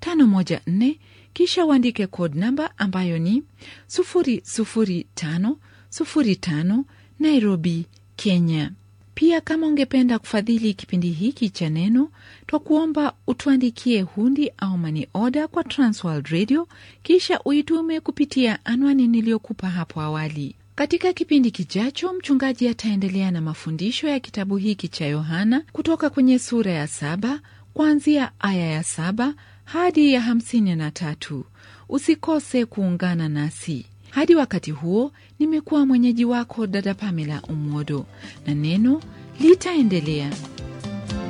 514 kisha uandike code namba ambayo ni 00505 Nairobi, Kenya. Pia kama ungependa kufadhili kipindi hiki cha Neno, twa kuomba utuandikie hundi au mani oda kwa Transworld Radio, kisha uitume kupitia anwani niliyokupa hapo awali. Katika kipindi kijacho, mchungaji ataendelea na mafundisho ya kitabu hiki cha Yohana kutoka kwenye sura ya saba kuanzia aya ya saba hadi ya hamsini na tatu. Usikose kuungana nasi. Hadi wakati huo, nimekuwa mwenyeji wako dada Pamela Umodo, na neno litaendelea.